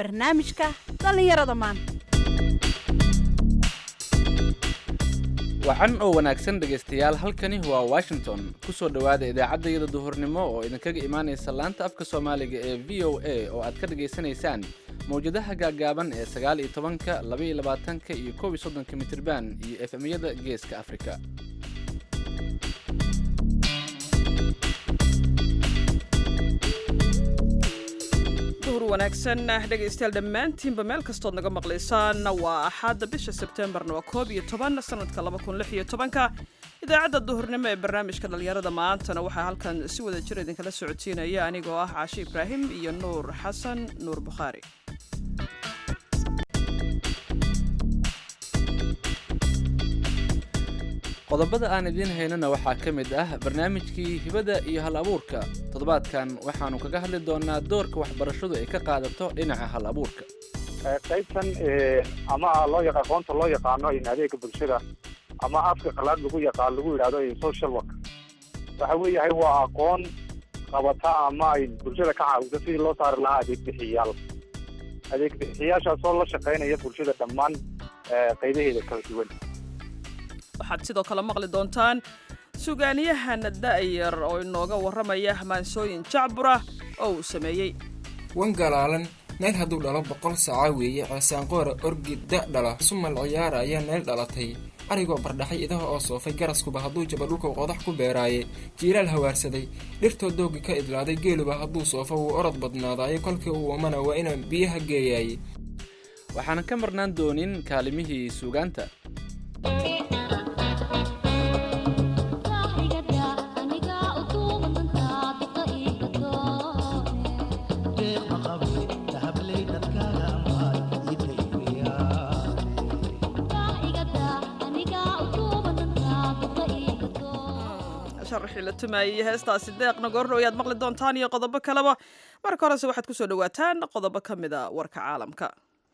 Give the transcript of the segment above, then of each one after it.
barnaamijka dhallinyarada maanta wacan oo wanaagsan dhegaystayaal halkani waa washington ku soo dhowaada idaacaddayada duhurnimo oo idinkaga imaanaysa laanta afka soomaaliga ee v o a oo aad ka dhagaysanaysaan mawjadaha gaaggaaban ee sagaal iyo tobanka laba iyo labaatanka iyo koob iyo soddonka mitirban iyo efemyada geeska afrika duhur wanaagsan dhegaystayaal dhammaantiinba meel kastood naga maqlaysaan waa axadda bisha sebtembarna waa koob iyo toban sanadka laba kun lix iyo tobanka idaacadda duhurnimo ee barnaamijka dhallinyarada maantana waxaa halkan si wada jir idinkala socodsiinaya anigoo ah caashi ibraahim iyo nuur xasan nuur bukhaari qodobada aan idiin haynana waxaa ka mid ah barnaamijkii hibada iyo hal abuurka toddobaadkan waxaanu kaga hadli doonaa doorka waxbarashadu ay ka qaadato dhinaca hal abuurka qaybtan ama loo yaqa aqoonta loo yaqaano in adeega bulshada ama afka qalaad lagu yaqaan lagu yidhahdo social work waxa weeyahay waa aqoon qabata ama ay bulshada ka caawisa sidii loo saari lahaa adeeg bixiyayaal adeeg bixiyayaashaasoo la shaqaynaya bulshada dhammaan qaybaheeda kala duwan waxaad sidoo kale maqli doontaan sugaaniyahan da'yar oo inooga warramaya maansooyin jacbura oo uu sameeyey wan galaalan nayl hadduu dhalo boqol saaca weeye ceesaanqoora orgi da' dhala sumal ciyaara ayaa nayl dhalatay arigoo bardhaxay idaha oo soofay garaskuba hadduu jaba dhulkuu qodax ku beeraaye jiilaal hawaarsaday dhirtoo doogi ka idlaaday geeluba hadduu soofo wuu orod badnaadaaye kolkii uu wamana waa inaan biyaha geeyaaye waxaan ka marnaan doonin kaalimihii suugaanta sharxii la tumaayey heestaasi deeqna goorno ayaad maqli doontaan iyo qodobo kaleba marka horese waxaad ku soo dhowaataan qodobo ka mid a warka caalamka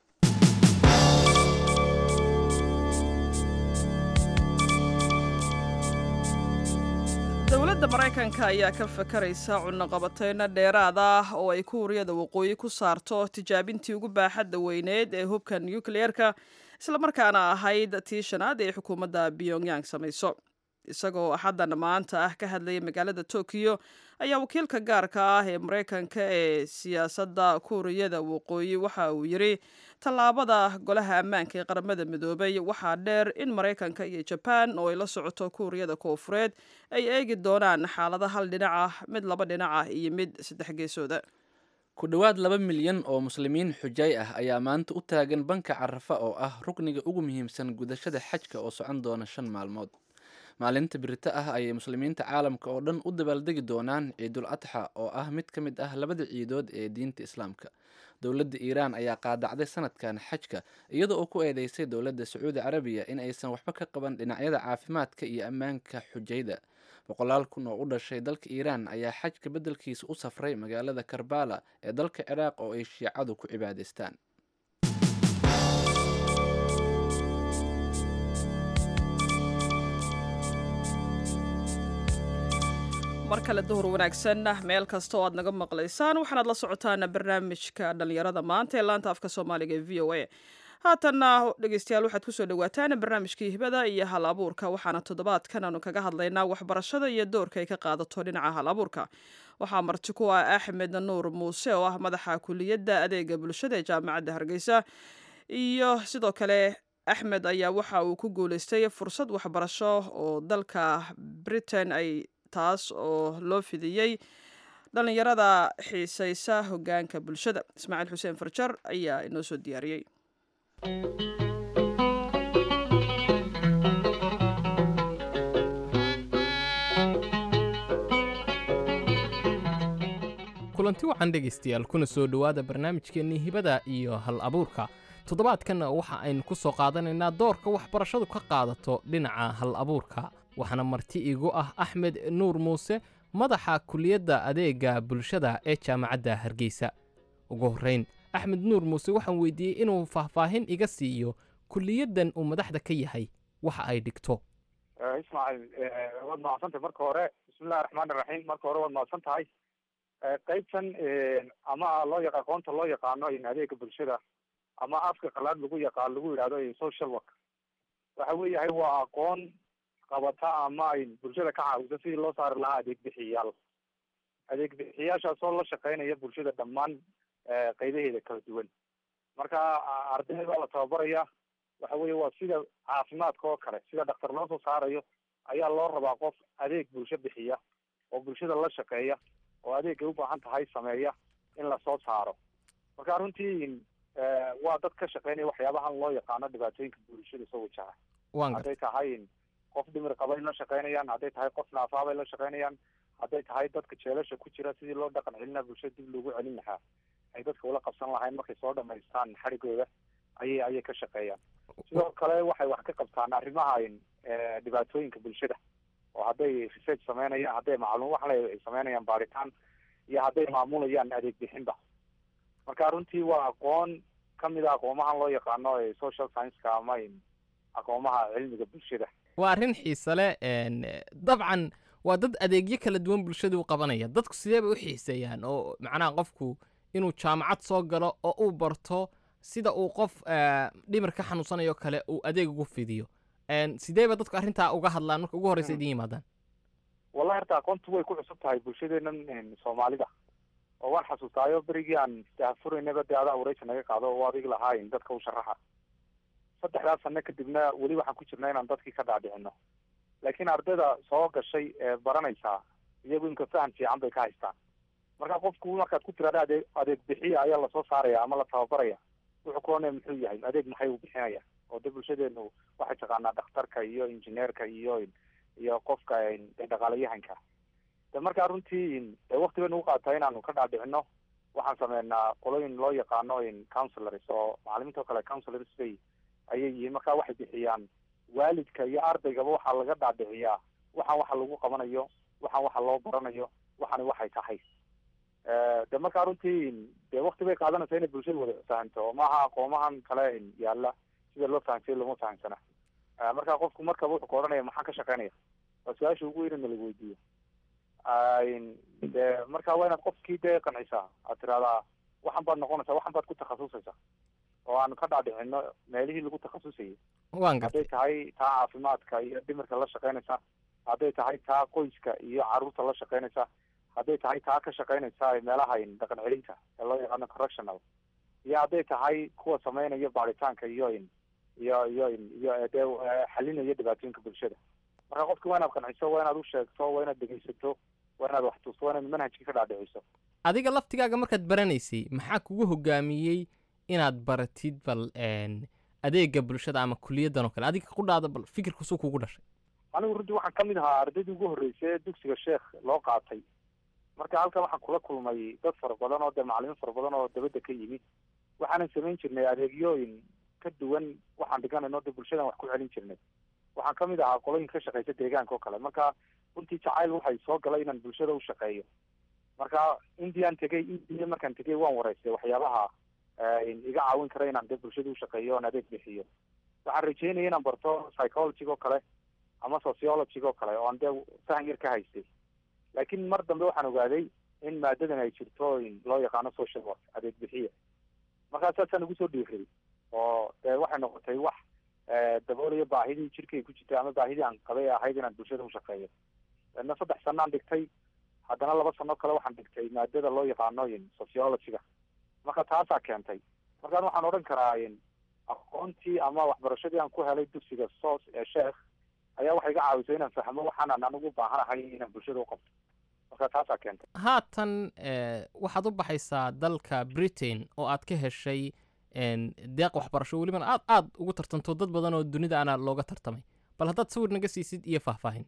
dowladda maraykanka ayaa ka fakaraysa cunaqabateyno dheeraad ah oo ay kuuriyada waqooyi ku saarto tijaabintii ugu baaxadda weyneed ee hubka nukliyeerka islamarkaana ahayd tii shanaad ee xukuumadda pyongyang samayso isagoo axaddan maanta ah ka hadlayay magaalada tokiyo ayaa wakiilka gaarka ah ee maraykanka ee siyaasadda kuuriyada waqooyi waxa uu yidhi tallaabada golaha ammaanka ee qaramada midoobay waxaa dheer in maraykanka iyo jabaan oo ay la socoto kuuriyada koofureed ay eegi doonaan xaalada hal dhinac ah mid laba dhinac ah iyo mid saddex geesooda ku dhowaad laba milyan oo muslimiin xujay ah ayaa maanta u taagan banka carafa oo ah rukniga ugu muhiimsan gudashada xajka oo socon doona shan maalmood maalinta birito ah ayay muslimiinta caalamka oo dhan u dabaaldegi doonaan ciidul adxa oo ah mid ka mid ah labada ciidood ee diinta islaamka dowladda iiraan ayaa qaadacday sanadkan xajka iyada oo ku eedeysay dowladda sacuudi carabiya in aysan waxba ka qaban dhinacyada caafimaadka iyo ammaanka xujayda boqolaal kun oo u dhashay dalka iiraan ayaa xajka beddelkiisa u safray magaalada karbala ee dalka ciraaq oo ay shiicadu ku cibaadaystaan mar kale duhur wanaagsan meel kasta oo aad naga maqlaysaan waxaanaad la socotaan barnaamijka dhallinyarada maanta ee laanta afka soomaaliga ee v o a haatanna dhegeystayaal waxaad kusoo dhawaataan barnaamijkii hibada iyo hal abuurka waxaana toddobaadkan aanu kaga hadlaynaa waxbarashada iyo doorka ay ka qaadato dhinaca hal abuurka waxaa marti ku ah axmed nuur muuse oo ah madaxa kuliyadda adeega bulshada ee jaamacadda hargeysa iyo sidoo kale axmed ayaa waxa uu ku guuleystay fursad waxbarasho oo dalka britain ay taas oo loo fidiyey dhallinyarada xiisaysa hoggaanka bulshada ismaaciil xuseen farjar ayaa inoo soo diyaariyey kulanti wacan dhegaystayaal kuna soo dhowaada barnaamijkeennii hibada iyo hal abuurka toddobaadkanna waxa aynu ku soo qaadanaynaa doorka waxbarashadu ka qaadato dhinaca hal abuurka waxaana marti igu ah axmed nuur muuse madaxa kuliyadda adeega bulshada ee jaamacadda hargeysa ugu horrayn axmed nuur muuse waxaan weydiiyey inuu faahfaahin iga siiyo kuliyaddan uu madaxda ka yahay waxa ay dhigto ismaaciil waad mahadsantahay marka hore bismillahi raxmaan iraxiim marka hore waad mahadsan tahay qaybtan ama loo yaqa aqoonta loo yaqaano in adeega bulshada ama afka qalaad lagu yaqaan lagu yidhahdo social work waxa weeyahay waa aqoon qabata ama ay bulshada ka caawisa sidii loo saari lahaa adeeg bixiyayaal adeeg bixiyayaashaasoo la shaqeynaya bulshada dhammaan qaybaheeda kala duwan marka ardayda baa la tababaraya waxa weeye waa sida caafimaadka oo kale sida dhaktar loo soo saarayo ayaa loo rabaa qof adeeg bulsho bixiya oo bulshada la shaqeeya oo adeegay ubaahan tahay sameeya in lasoo saaro marka runtii waa dad ka shaqeynaya waxyaabahan loo yaqaano dhibaatooyinka bulshada soo wajaha hadday tahay qof dhimir qabay la shaqeynayaan hadday tahay qof naafaabay la shaqeynayaan hadday tahay dadka jeelasha ku jira sidii loo dhaqan celina bulshada dib loogu celin lahaa ay dadka ula qabsan lahayn markay soo dhamaystaan xarigooda ayay ayay ka shaqeeyaan sidoo kale waxay wax ka qabtaan arrimaha dhibaatooyinka bulshada oo hadday research sameynayaan hadday macluum wax ay sameynayaan baaritaan iyo hadday maamulayaan adeeg bixinba marka runtii waa aqoon kamid a aqoomahan loo yaqaano social science-ka ama aqoomaha cilmiga bulshada waa arrin xiise leh dabcan waa dad adeegyo kala duwan bulshada u qabanaya dadku sidee bay u xiiseeyaan oo macnaha qofku inuu jaamacad soo galo oo uu barto sida uu qof dhimir ka xanuunsanayo kale uu adeeg ugu fidiyo sidee ba dadku arrintaa uga hadlaan marka ugu horreysa idin yimaadaan wallahi horta aqoontu way ku cusub tahay bulshadeenan soomaalida oo waan xasuustaayo berigii aan istahafuraynaba dee adaa wareysa naga qaado oo adig lahaayn dadka u sharaxa saddexdaas sano kadibna weli waxaan ku jirna inaan dadkii ka dhaadhicino laakiin ardayda soo gashay ee baranaysaa iyagu inka fahan fiican bay ka haystaan marka qofku markaad ku tiraada adeeg adeeg bixiya ayaa lasoo saaraya ama la tababaraya wuxuu ku oranaya muxuu yahay adeeg maxay u bixinaya oo de bulshadeenu waxay taqaanaa dhakhtarka iyo injineerka iyo iyo qofka dhaqaalayahanka de markaa runtii de wakti bay nagu qaataa inaanu ka dhaadhicino waxaan sameynaa qolooyin loo yaqaano councilors oo macalimiinta o kale councilors bay ayay yihiin marka waxay bixiyaan waalidka iyo ardaygaba waxaa laga dhaadhiciyaa waxaan waxa lagu qabanayo waxaan waxa loo baranayo waxani waxay tahay de markaa runtii de wakti bay qaadanaysa inay bulshada wada fahanto oo maaha aqoomahan kale yaala sida loo fahansay looma fahansana marka qofku markaba wuxuu ka odhanaya maxaan ka shaqeynaya waa su-aasha ugu weyn in la weydiiyo de marka waa inaad qofkii dee qancisaa aad tiraahdaa waxan baad noqonaysaa waxan baad ku takhasusaysaa oo aanu ka dhaadhicino meelihii lagu takhasusayay hadday tahay taa caafimaadka iyo dhimirka la shaqeynaysa hadday tahay taa qoyska iyo caruurta la shaqeynaysa hadday tahay taa ka shaqeynaysa meelaha dhaqan celinta ee loo yaqaano correctional iyo hadday tahay kuwa sameynaya baaritaanka iyo iyo iyo iyo dee xalinaya dhibaatooyinka bulshada marka qofki waa inaad qanciso waa inaad u sheegto waa inaad dhegeysato waa inaad wax tusto waa inaad manhajkii ka dhaadhiciso adiga laftigaaga markaad baranaysay maxaa kugu hogaamiyey inaad baratid bal adeega bulshada ama kuliyaddan oo kale adiga qudhaada bal fikirkusuu kugu dhashay anigu runtii waxaan kamid ahaa ardaydii ugu horreysay ee dugsiga sheekh loo qaatay marka halkan waxaan kula kulmay dad fara badan oo dee macalimiin fara badan oo dabadda ka yimid waxaanan samayn jirnay adeegyooyin ka duwan waxaan dhiganayno dee bulshadan wax ku celin jirnay waxaan kamid ahaa qolooyinka ka shaqeysa deegaanka oo kale marka runtii jacayl waxay soo galay inaan bulshada u shaqeeyo marka indiaan tegey india markaan tegey waan wareystay waxyaabaha iga caawin kara inaan dee bulshada ushaqeeyo oon adeeg bixiyo waxaan rajeynaya inaan barto psychologyga oo kale ama sociologyga oo kale oo aan dee fahan yar ka haystay laakiin mar dambe waxaan ogaaday in maadadan ay jirto loo yaqaano social work adeeg bixiya markaa saasaan ugu soo dhiiray oo dee waxay noqotay wax daboolaya baahidii jirkay ku jirtay ama baahidii aan qabay ahayd inaan bulshada ushaqeeyo na saddex sanaan dhigtay haddana laba sano kale waxaan dhigtay maadada loo yaqaano sociologyga marka taasaa keentay markaan waxaan odhan karaa aqoontii ama waxbarashadii aan ku helay dugsiga soos ee sheekh ayaa waxay iga caawisay inaan fahmo waxaanan anigu baahanahay inaan bulshada uqabto marka taasaa keentay haatan waxaad u baxaysaa dalka britain oo aad ka heshay deeq waxbarasho welibana aad aad ugu tartanto dad badan oo dunida ana looga tartamay bal haddaad sawir naga siisid iyo faahfaahin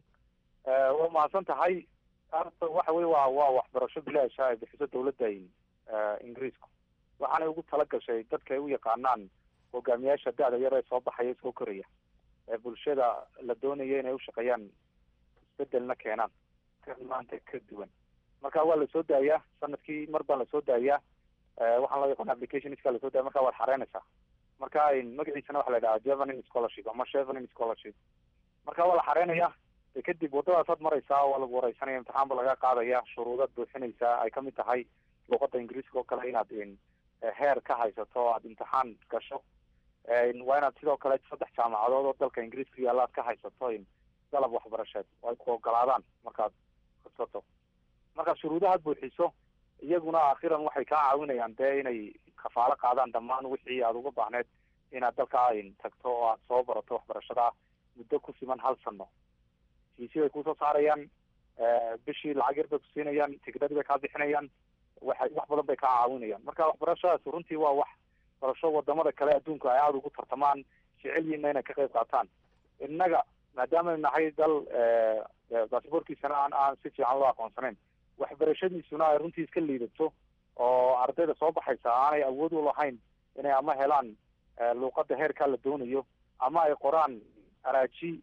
waa mahadsan tahay horta waxa wey waa waa waxbarasho bilaasha ay bixiso dawladda ingiriisku waxaanay ugu tala gashay dadka ay u yaqaanaan hogaamiyaasha da-da yar ee soo baxaya soo koraya ee bulshada la doonaya inay ushaqeeyaan isbedelna keenaan ka maanta ka duwan marka waa lasoo daayaa sanadkii mar baan lasoo daayaa waxaan loo yaqaana applicationska lasoo daaya marka waad xareynaysaa marka magaciisana waxa la yidhaha jevenin scholarship ama chevenin scholarship marka waa la xareynayaa de kadib waddadaasaad maraysaa waa lagu wareysanaya imtixaan ba laga qaadaya shuruudaad buuxinaysaa ay kamid tahay luqada ingiriiska oo kale inaad heer ka haysato o aad imtixaan gasho waa inaad sidoo kale saddex jaamacadood oo dalka ingiriiska yaalla aad ka haysato dalab waxbarasheed oo ay ku ogolaadaan markaad codsato markaad shuruudahaad buuxiso iyaguna akhiran waxay kaa caawinayaan dee inay kafaalo qaadaan dhammaan wixii aad uga baahneed inaad dalkaa tagto oo aad soo barato waxbarashada muddo ku siman hal sano fiisi bay kusoo saarayaan bishii lacag yar bay kusiinayaan tigdhadii bay kaa bixinayaan waxay wax badan bay kaa caawinayaan marka waxbarashadaas runtii waa wax barasho wadamada kale adduunka ay aada ugu tartamaan jecelyiina inay ka qayb qaataan innaga maadaama nahay dal basaboorkiisana aan aan si fiican loo aqoonsanayn waxbarashadiisuna ay runtii iska liidato oo ardayda soo baxaysa aanay awood u lahayn inay ama helaan luuqada heerkaa la doonayo ama ay qoraan araaji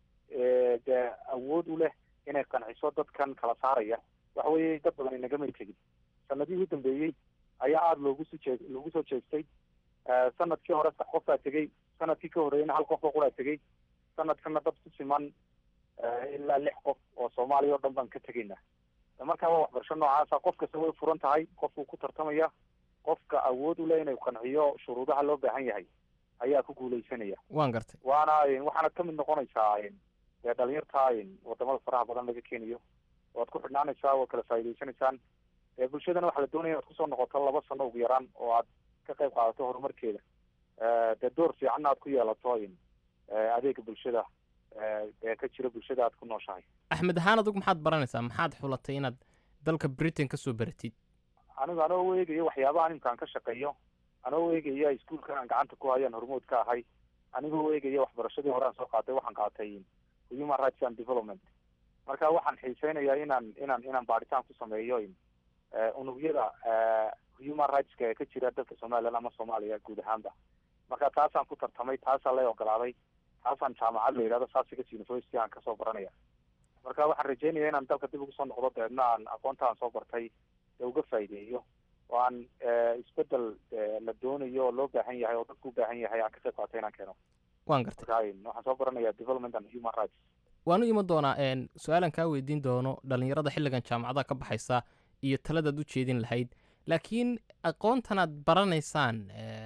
dee awood u leh inay qanciso dadkan kala saaraya waxa weeye dad badan inagama tegin sanadihii u dambeeyey ayaa aada loogu soo jee loogu soo jeestay sanadkii hore sax qof baa tegey sanadkii ka horreeyana hal qof oo quraa tegey sanadkana dad ku siman ilaa lix qof oo soomaaliya o dhan baan ka tegaynaa markaa waa waxbarasho noocaasa qof kasta way furan tahay qofkuu ku tartamaya qofka awood u leh inuu qanciyo shuruudaha loo baahan yahay ayaa ku guuleysanaya waan gartay waana waxaanad kamid noqonaysaa dee dhalinyarta wadamada faraha badan laga keenayo waad ku xidhnaanaysaa waad kala faa'idaysanaysaan dee bulshadana waxaa la doonaya inaad kusoo noqoto laba sano ugu yaraan oo aad ka qayb qaadato horumarkeeda dee door fiicanna aad ku yeelato adeega bulshada ee ka jira bulshada aad ku nooshahay axmed ahaan adugu maxaad baranaysaa maxaad xulatay inaad dalka britain ka soo baratid anigu anoo eegayo waxyaabaha nimka aan ka shaqeeyo anoo eegaya iskuolkan aan gacanta ku hayaan hormood ka ahay anigoo eegaya waxbarashadii hore aan soo qaatay waxaan qaatay human rights and development marka waxaan xiiseynayaa inaan inaan inaan baaritaan ku sameeyo unugyada human rightska ee ka jira dalka somaliland ama soomaaliya guud ahaanba marka taasaan ku tartamay taasaa lay ogolaaday taasaan jaamacad la yidhahdo sasigas university aan kasoo baranaya marka waxaan rajeynaya inaan dalka dib ugu soo noqdo deedna aan aqoonta aan soo bartay ee uga faa'iideeyo oo aan isbedel la doonayo oo loo baahan yahay oo dadku u baahan yahay aan ka qayb qaatay inaan keeno waan gartay marka waxaan soo baranaya development and human rights waan u iman doonaa su-aalan kaa weydiin doono dhallinyarada xilligan jaamacadaha ka baxaysa iyo taladaad u jeedin lahayd laakiin aqoontanaad baranaysaan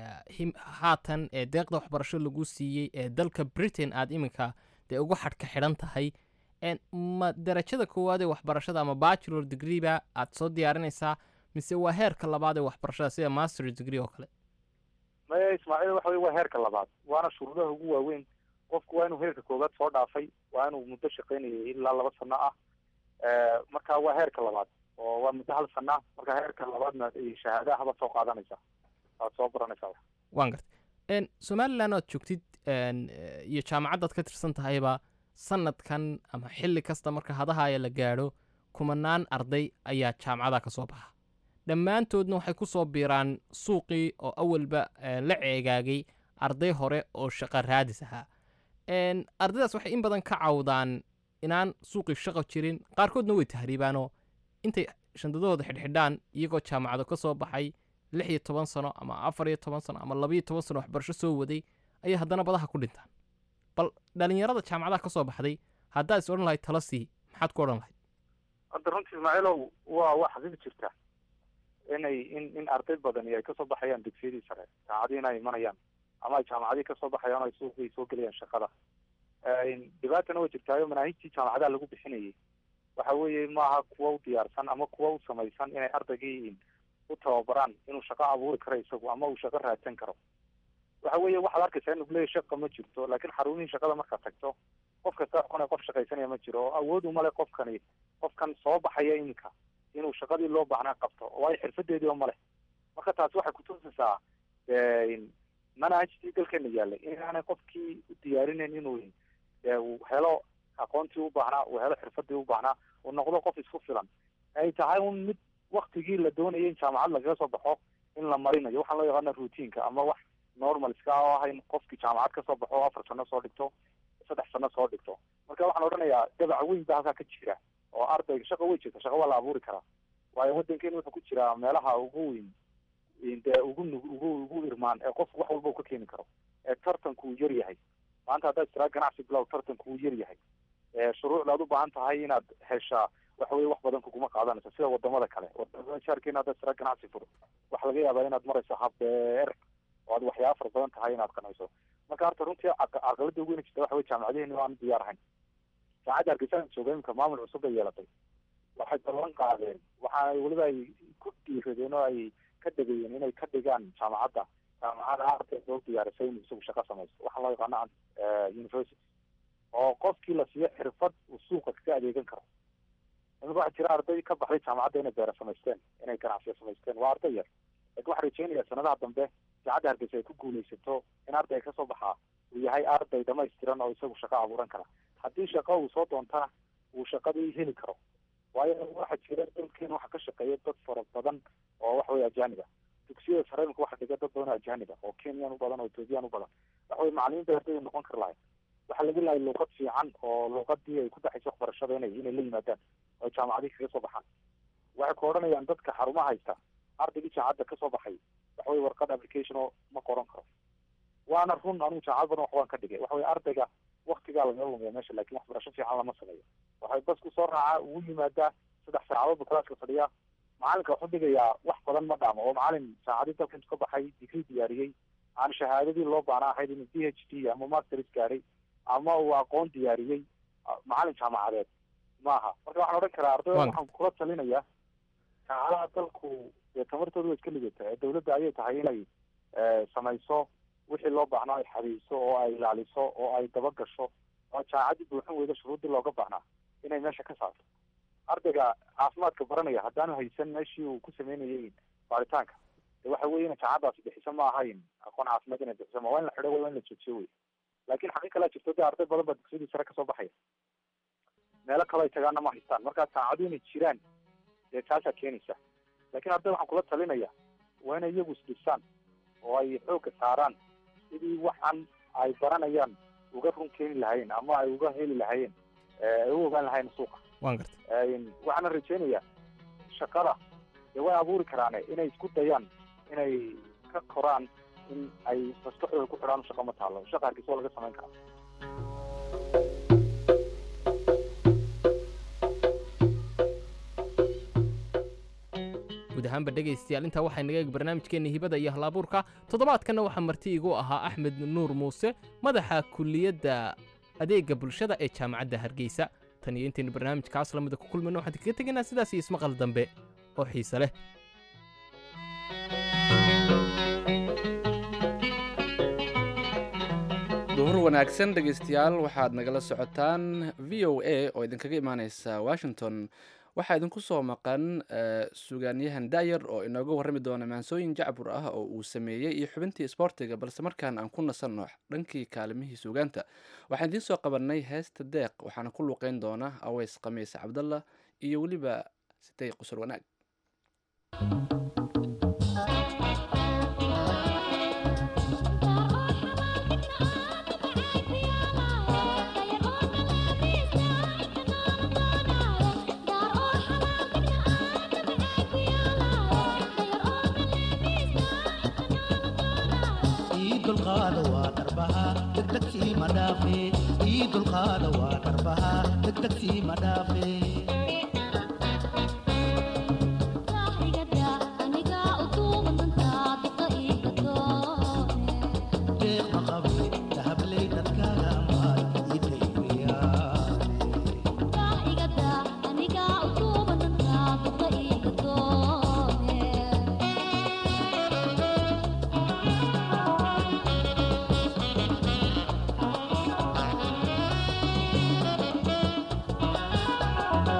haatan ee deeqda waxbarasho lagu siiyey ee dalka britain aad iminka dee ugu xadhka xidhan tahay ma darajada koowaad ee waxbarashada ama bachelor degreeba aad soo diyaarinaysaa mise waa heerka labaad ee waxbarashada sida master degree oo kale maya ismaaciil waxa wey waa heerka labaad waana shuruudaha ugu waaweyn qofku waa inuu heerka koowaad soo dhaafay waa inuu muddo shaqaynayay ilaa laba sano ah marka waa heerka labaad oo waa muddo hal sana marka heerka labaadna shahaadahabaad soo qaadanaysaa waad soo baranaysaa waan gartay somaliland oad joogtid iyo jaamacaddaad ka tirsan tahayba sanadkan ama xilli kasta marka hadahaaya la gaadho kumanaan arday ayaa jaamacadaha ka soo baxa dhammaantoodna waxay ku soo biiraan suuqii oo awalba la ceegaagay arday hore oo shaqo raadis ahaa ardaydaas waxay in badan ka cawdaan inaan suuqii shaqo jirin qaarkoodna way tahriibaanoo intay shandadahooda xidhxidhaan iyagoo jaamacado ka soo baxay lix iyo toban sano ama afar iyo toban sano ama labaiyo toban sano waxbarasho soo waday ayay haddana badaha ku dhintaan bal dhalinyarada jaamacadaha ka soo baxday haddaad is odhan lahayd tala sii maxaad ku odhan lahayd hadda runtii ismaaciilow waa waa xaqiiq jirta inay in in arday badani ay kasoo baxayaan dugsiyadii sare jaamacadiina ay imanayaan ama ay jaamacadii kasoo baxayaan o ay suuqay soo gelayaan shaqada dhibaatana way jirtaayo manaahijtii jaamacadaha lagu bixinayay waxa weeye maaha kuwa u diyaarsan ama kuwa u samaysan inay ardaygii u tababaraan inuu shaqo abuuri karo isagu ama uu shaqo raadsan karo waxa weeye waxaad arkaysaa in leeya shaqa ma jirto laakiin xarumihii shaqada markaad tagto qof kasta xune qof shaqaysanaya ma jiro oo awood umale qofkani qofkan soo baxaya iminka inuu shaqadii loo baahnaa qabto waayo xirfadeedii oo male marka taasi waxay kutusaysaa manhajtii dalkeena yaalay inaanay qofkii u diyaarinayn inuu uu helo aqoontii u baahnaa uu helo xirfadii u baahnaa uu noqdo qof isku filan ay tahay un mid waktigii la doonayay in jaamacad lagaga soo baxo in la marinayo waxaan loo yaqaana routiinka ama wax normalska oo ah in qofkii jaamacad kasoo baxo afar sano soo dhigto saddex sano soo dhigto marka waxaan odhanayaa dabac weyn ba halkaa ka jira oo ardayga shaqa way jirta shaqa waa la abuuri karaa waayo waddankeena wuxuu ku jiraa meelaha ugu weyn dee ugu nug ugu ugu irmaan ee qofku wax walba uu ka keeni karo ee tartanku uu yar yahay maanta haddaad tiraa ganacsi bilow tartanku uu yar yahay shuruucda jaamacad aad u baahan tahay inaad heshaa waxa weye wax badan kuguma qaadanayso sida wadamada kale wadamada jaarkeena haddaad sira ganacsi furo waxa laga yaabaa inaad marayso hab dheer oo aad waxyaaba fara badan tahay inaad qanciso marka horta runtii caqa- caqalada ugu weyn jirta waxa weye jaamacadaheenni aan diyaar ahayn jaamacadda hargeysa jooga imika maamul cusub bay yeelatay waxay ballan qaadeen waxa ay weliba ay ku dhiiradeen oo ay ka degayeen inay ka dhigaan jaamacadda jaamacada arday loo diyaarisay inuu isagu shaqo samaysto waxaa loo yaqaano eh, university oo qofkii la siiyo xirfad uu suuqa kaga adeegan karo imika waxaa jira arday ka baxday jaamacadda inay beera samaysteen inay ganacsiya samaysteen waa arday yar laakiin waxaa rajeynayaa sanadaha dambe jaamacadda hargeysa ay ku guuleysato in arday kasoo baxaa uu yahay arday dhamaystiran oo isagu shaqo abuuran kara haddii shaqo uu soo doontana uu shaqadii heli karo waayo waxaa jira dalkeena waxaa ka shaqeeya dad fara badan oo waxa weye ajaanib ah dugsiyada sare imika waxaa dhiga dad badan oo ajaanib ah oo kenyan u badan oo ethoobiyan u badan waxa weye macalimiin bay ardayda noqon kari lahayd waxaa laga lahay luuqad fiican oo luuqadii ay ku dhaxayso waxbarashada inay inay la yimaadaan oo jaamacadii kaga soo baxaan waxay ku odhanayaan dadka xarumaha haysta ardaygii jaamacadda kasoo baxay waxa weye warqad application oo ma qoran karo waana run anigu jaamacad badan wax waan ka dhigay waxa weye ardayga waktigaa laga lumiya meesha laakin waxbarasho fiican lama sameeyo waxay bas kusoo raacaa ugu yimaadaa saddex saacadood buu kalaaska fadhiyaa macalinka wuxuu dhigayaa wax badan ma dhaamo oo macalin saacadii dalka intu ka baxay digrii diyaariyey aan shahaadadii loo baana ahayd inuu d h d ama masters gaaray ama uu aqoon diyaariyey ah, macalin jaamacadeed maaha marka waxaan odhan karaa ardayda Waan- waxaan kula talinayaa jaamacadaha dalku dee tamartooda waa iska lidata ee dawladda ayay tahay inay eh, samayso wixii loo baahnaa ay xadiyso oo ay ilaaliso oo ay dabagasho oo jaamacaddii buuxin weyda shuruuddii looga baahnaa inay meesha ka saarto ardayga caafimaadka baranaya haddaanu haysan meeshii uu ku sameynayay baaritaanka de waxa weye ina jaamacadaasi bixiso ma ahayn aqoon caafimaad inay bixiso ma waa in la xidho waa in la joojiyo wey laakiin xaqi kalea jirto de arday badan baa dugsidii sare kasoo baxaya meelo kale ay tagaana ma haystaan marka jaamacadu inay jiraan dee taasaa keenaysa laakiin arday waxaan kula talinaya waa inay iyagu isdhisaan oo ay xoogga saaraan sidii waxan ay baranayaan uga run keeni lahaayeen ama ay uga heli lahaayeen eh, ay u ogaan lahaayeen suuqa waan gartay Een, waxaana rajeynayaa shaqada dee way abuuri karaane inay isku dayaan inay ka koraan in ay maskaxdooda ku xidhaan shaqa ma taalo shaqa hargeysa waa laga samayn karaa guud ahaanba dhegaystayaal intaa waxay naga eeg barnaamijkeenna hibada iyo halabuurka toddobaadkanna waxaa marti igu ahaa axmed nuur muuse madaxa kulliyadda adeegga bulshada ee jaamacadda hargeysa tan iyo intaynu barnaamijkaas lamida ku kulmayno waxaan kaga tegaynaa sidaas iyo ismaqal dambe oo xiise leh duhur wanaagsan dhegaystayaal waxaad nagala socotaan v o a oo idinkaga imaaneysa washington waxaa idinku soo maqan eh, sugaanyahan da'yar oo inooga warrami doona maansooyin jacbur ah oo uu sameeyey iyo xubintii isboortiga balse markaan aan ku nasanno dhankii kaalimihii sugaanta waxaan idiin soo qabanay heesta deeq waxaana ku luuqeyn doona aweys khamiis cabdallah iyo weliba sitay qusur wanaag ii dulqaada waa dharbaha degdegsii ma dhaafe ii dulqaada waa dharbaha degdegsii ma dhaafe deeq ma qabe dahabley dadkaaga amaad ii dayriyaane Thank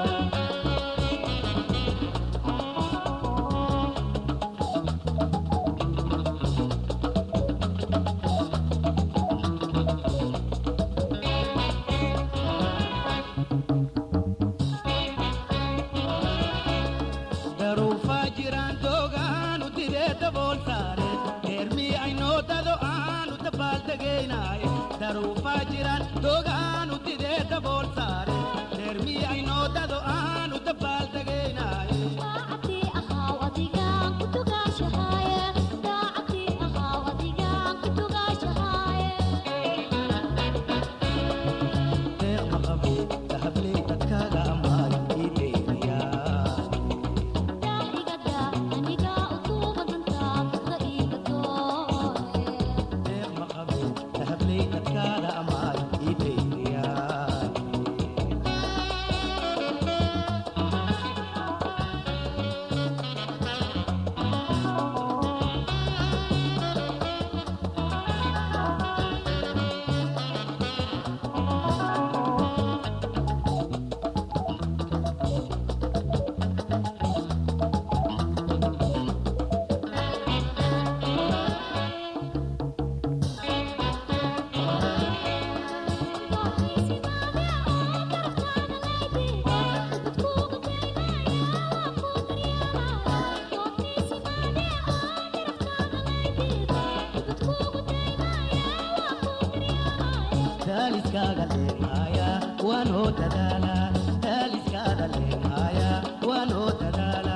daaliskaaga leehaya waanoo dadaala daaliskaaga leehaya waanoo dadaala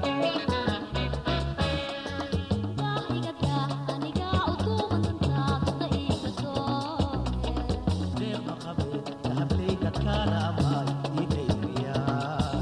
deeqma qabe dahabley dadkaala amaay diidayriyaa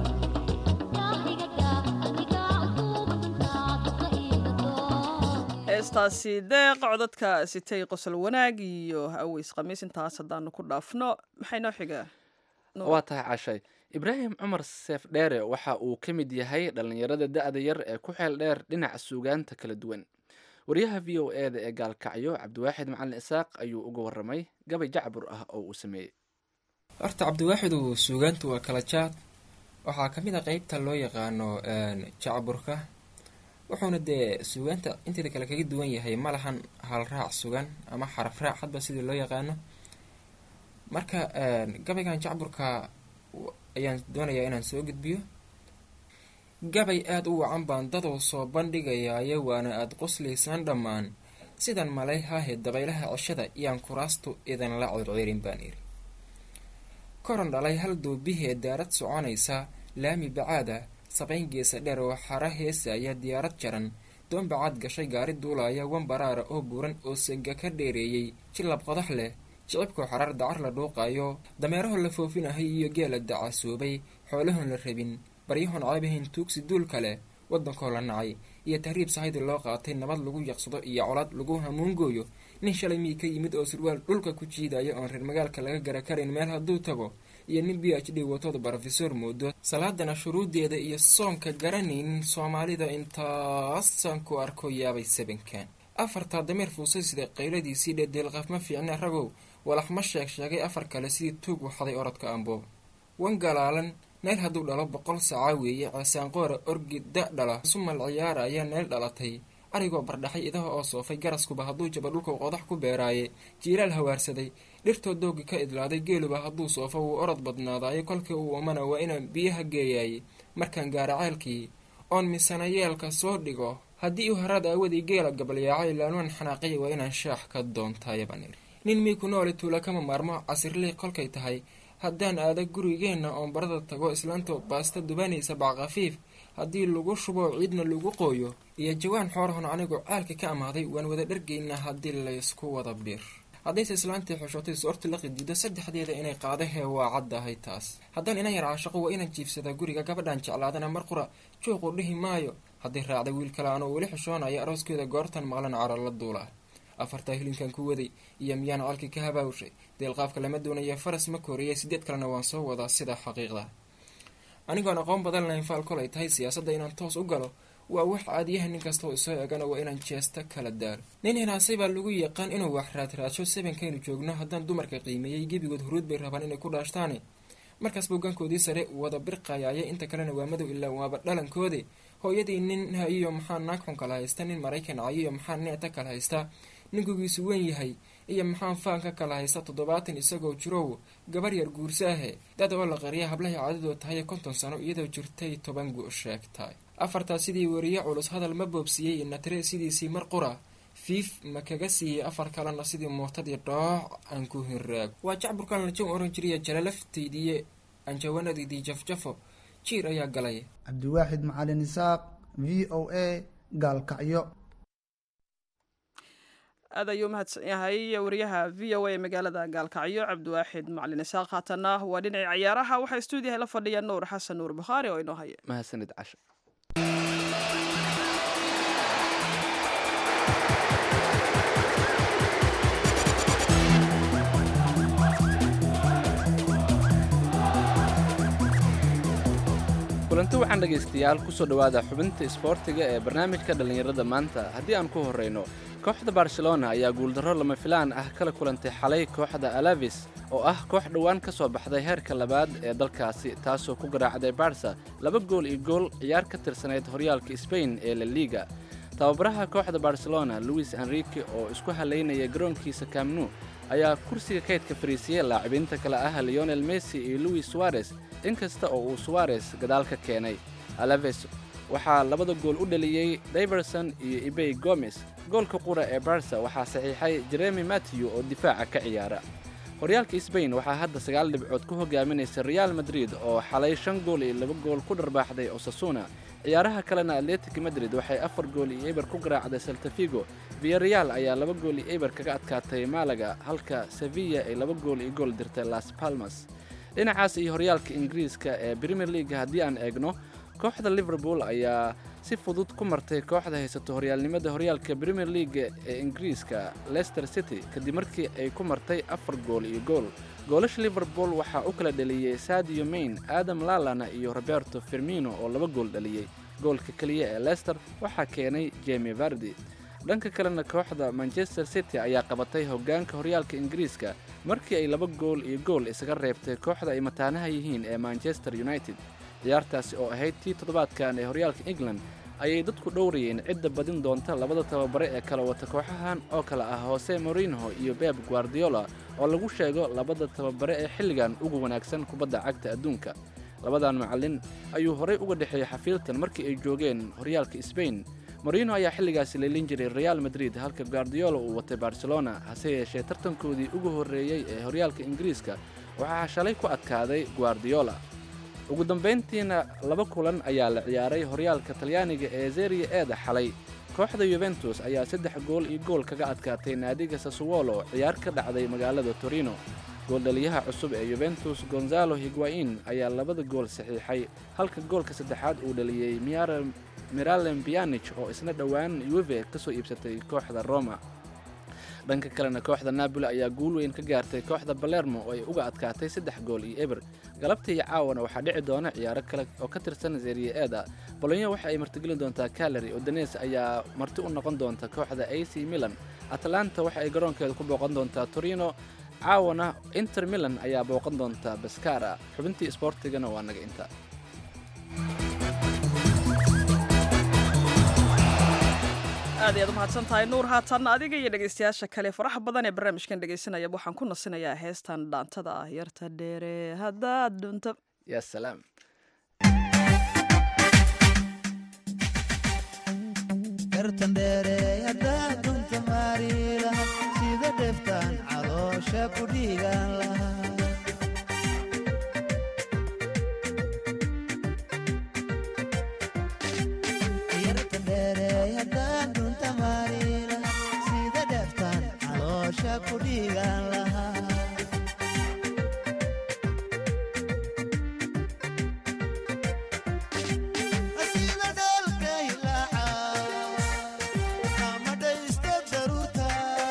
heestaasi deeq codadka sitay qosol wanaag iyo aweys khamiis intaas haddaanu ku dhaafno maxay noo xigaa Nuur. waa tahay cashay ibraahim cumar seef dheere waxa uu ka mid yahay dhallinyarada da-da yar ee ku xeel dheer dhinaca suugaanta kala duwan wariyaha v o e da ee gaalkacyo cabdiwaaxid macalin isaaq ayuu uga waramay gabay jacbur ah oo uu sameeyey horta cabdiwaaxidu suugaantu waa kala jaad waxaa ka mid a qeybta loo yaqaano jacburka wuxuuna dee suugaanta inteeda kale kaga duwan yahay ma lahan hal raac sugan ama xaraf raac hadba sidii loo yaqaano marka gabaygan jacburka w- ayaan doonayaa inaan soo gudbiyo gabay aada u wacan baan dadou soo bandhigayaaye waana aada quslaysaan dhammaan sidan malay haahe dabaylaha ceshada iyaan kuraastu idinla circirin baan iri koran dhalay hal duubihee daarad soconaysa laami bacaada sabayn geesa dheer oo xara heesaya diyaarad jaran doon bacaad gashay gaari duulaya wan baraara oo buuran oo sega ka dheereeyey jilab qodax leh jicibkoo xarar dacar la dhuuqayo dameeraho la foofinahay iyo geela dacasuubay xoolahoon la rabin baryahoon caabahayn tuugsi duul kale waddankoo la nacay iyo tahriib sahaydi loo qaatay nabad lagu yaqsado iyo colaad lagu hamuungooyo nin shalay mii ka yimid oo surwaal dhulka ku jiidaya oon reer magaalka laga gara karin meel hadduu tago iyo nin b h d watooda brofesor moodo salaadana shuruudeeda iyo soonka garanaynin soomaalida intaasaan ku arko yaabay sabankan afartaa dameer fuusay sida qayladiisii dhedeelqaf ma fiicne ragow walax ma sheeg sheegay afar kale sidii tuug waxday orodka amboob wan galaalan neel hadduu dhalo boqol saaca weeye ceesaanqoora orgi da dhala sumal ciyaara ayaa neel dhalatay arigoo bardhaxay idaha oo soofay garaskuba hadduu jaba dhulkau qodax ku beeraaye jiiraal hawaarsaday dhirtoo doogi ka idlaaday geeluba hadduu soofo wuu orod badnaadaaye kolkii uu umana waa inaan biyaha geeyaayey markaan gaara ceelkii oon misana yeelka soo dhigo haddii uu haraad aawadii geela gabalyaacay laanuan xanaaqaya waa inaan shaax ka doontaaye baan iri nin mii ku nooli tuula kama maarmo casirlii kolkay tahay haddaan aada gurigeenna oon barada tago islaantoo baasta dubanaysa backafiif haddii lagu shubo ciidna lagu qooyo iyo jawaan xoorahon anigu caalka ka amaaday waan wada dhargaynaa haddii laysku wada bir haddayse islaantii xushootay soorti la qidido saddexdeeda inay qaadahee waa caddahay taas haddaan inan yar caashaqo waa inaan jiifsadaa guriga gabadhaan jeclaadana mar qura juuqu dhihi maayo haddii raacda wiil kale anoo weli xushoonaya arooskeeda goortan maqlan caro la duulaa afartaa hilinkan ku waday iyo miyaan calkii ka habaawshay deelqaafka lama doonaya faras ma kooriyay sideed kalena waan soo wadaa sida xaqiiqda anigoon aqoon badan lahayn faal kolay tahay siyaasadda inaan toos u galo waa wax caadiyaha nin kastoo isoo egana waa inaan jeesta kala daalo nin hinaasay baa lagu yaqaan inuu wax raadraadsho sabankaynu joogno haddaan dumarka qiimeeyey gebigood huruud bay rabaan inay ku dhaashtaane markaas buugaankoodii sare wada birqayaaya inta kalena waa madow ilaa waaba dhalankoode hooyadii nin hayiyo maxaa naag xun kala haysta nin maraykan cayiyo maxaa neeta kala haysta ninkugiisu weyn yahay iyo maxaan faanka kala haysta toddobaatan isagoo jirow gabar yar guursaahe dad oo la qariya hablahay caadadoo tahay konton sano iyadoo jirtay toban gu sheegtay afartaa sidii weriye culus hadal ma boobsiiyey natare sidiisii mar qura fiif ma kaga siiyey afar kalena sidii mootadii dhooc aan ku hiraago waa jacburkan lajow oran jiriya jalalafteydii anjawanadidii jafjafo jiir ayaa galay cabdiwaaxid macalin isaaq v o a gaalkacyo aad ayuu mahadsan yahay wariyaha v o a ee magaalada gaalkacyo cabdiwaaxid macalin isaaq haatana waa dhinacii cayaaraha waxaa stuudiyaha la fadhiya nuur xasan nuur bukhaari oo inoo haya mahadsanid casha kulanti waxaan dhegaystayaal kusoo dhowaada xubinta isboortiga ee barnaamijka dhallinyarada maanta haddii aan ku horrayno kooxda barcelona ayaa guuldarro lama filaan ah kala kulantay xalay kooxda alavis oo ah koox dhowaan ka soo baxday heerka labaad ee dalkaasi taasoo ku garaacday barsa laba gool iyo gool ciyaar ka tirsanayd horyaalka sbain ee la liga tababaraha kooxda barcelona luis enrique oo isku halaynaya garoonkiisa kamnu ayaa kursiga kaydka fariisiyey laacibiinta kale ah leonel messi iyo luis suarez inkasta oo uu suarez gadaal ka keenay alaves waxaa labada gool u dhaliyey diverson iyo ibey gomes goolka qura ee barsa waxaa saxiixay jeremi matthew oo difaaca ka ciyaara horyaalka sbain waxaa hadda sagaal dhibcood ku hogaaminaysa real madrid oo xalay shan gool iyo laba gool ku dharbaaxday osasuna ciyaaraha kalena atletic madrid waxay afar gool iyo eber ku garaacday saltafigo viyareal ayaa laba gool iyo eber kaga adkaatay malaga halka sevilla ay laba gool iyo gool dirtay las palmas dhinacaas iyo horyaalka ingiriiska ee premier leaga haddii aan eegno kooxda liverpool ayaa si fudud ku martay kooxda haysato horyaalnimada horyaalka premier leaga ee ingiriiska leicester city kadib markii ay ku martay afar gool iyo gool goolasha liverpool waxaa u kala dhaliyey sadio main adam lalana iyo roberto firmino oo laba gool dhaliyey goolka keliya ee leicester waxaa keenay jemi vardi dhanka kalena kooxda manchester city ayaa qabatay hoggaanka horyaalka ingiriiska markii ay laba gool iyo gool isaga reebtay kooxda ay mataanaha yihiin ee manchester united ciyaartaasi oo ahayd tii toddobaadkan ee horyaalka england ayay dadku dhowrayeen cidda badin doonta labada tababare ee kala wata kooxahan oo kale ah hose morinho iyo beb guardiola oo lagu sheego labada tababare ee xilligan ugu wanaagsan kubadda cagta adduunka labadan macallin ayuu horey uga dhexeeyey xafiiltan markii ay joogeen horyaalka sbain morino ayaa xilligaasi leelin jiray real madrid halka guardiola uu watay barcelona hase yeeshee tartankoodii ugu horreeyey ee horyaalka ingiriiska waxaa shalay ku adkaaday guardiola ugu dambayntiina laba kulan ayaa la ciyaaray horyaalka talyaaniga ee zeria eeda xalay kooxda yuventus ayaa saddex gool iyo gool kaga adkaatay naadiga sasuwolo ciyaar ka dhacday magaalada torino gooldhaliyaha cusub ee yuventus gonzalo higuain ayaa labada gool saxiixay halka goolka saddexaad uu dhaliyey miralem bianich oo isna dhowaan yuve ka soo iibsatay kooxda roma dhanka kalena kooxda napoli ayaa guul weyn ka gaartay kooxda balermo oo ay uga adkaatay saddex gool iyo eber galabta iyo caawana waxaa dhici doona ciyaaro kale oo ka tirsan zeria eeda bolonyo waxa ay martigelin doontaa calary odanes ayaa marti u noqon doonta kooxda a c milan atlanta waxa ay garoonkeeda ku booqan doontaa torino caawana inter milan ayaa booqan doonta baskara xubintii isboortigana waa naga inta aad ayaad umahadsan tahay nuur haatan adiga iyo dhegaystayaasha kale faraxa badan ee barnaamijkan dhegaysanaya waxaan ku nasinayaa heestan dhaantada ah yarta dheere haddaad dhunto ya salaam yartan dheere haddaad dhunta maari laha sida dheftaan caloosha ku dhiigaan laha yartan dheere haddaad dhunta maari laha sida dheftaan caloosha ku dhiigaan laha sida dhalka ilaaca ama dhaysta daruurta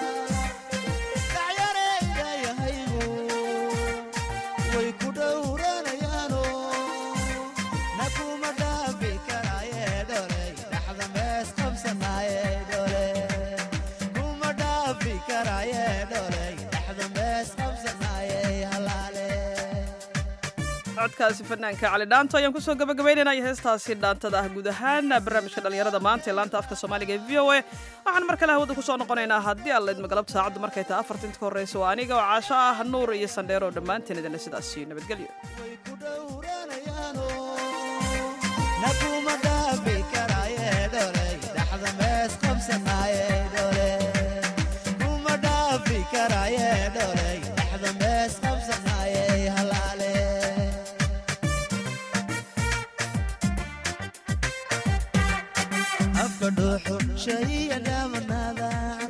dhacyarayda yahaygu way ku dhowranayaano na kuma dhaafi karaaye dholey dhaxda mees qabsanaaye dhole kuma dhaafi karaaye dholey dhaxda mees qabsanaaye halaale codkaasi fanaanka cali dhaanto ayaan kusoo gabagabaynaynaya heestaasi dhaantada ah guud ahaan barnaamijka dhallinyarada maanta ee laanta afka soomaaliga ee v o a waxaan mar kale hawada kusoo noqonaynaa haddii aan laydma galab saacaddu markay tahay afarta inta ka horreysa waa aniga oo caasho ah nuur iyo sandheero oo dhammaanteen idinle sidaasi nabadgelyo way ku dhowranayaano na kuma dhaafi karaaye dholey dhaxda mees qabsanaaye dhole kuma dhaafi karaaye dholey dhaxda mees qabsanaaye halaale afka dhuuxu shahiya dhaamanaada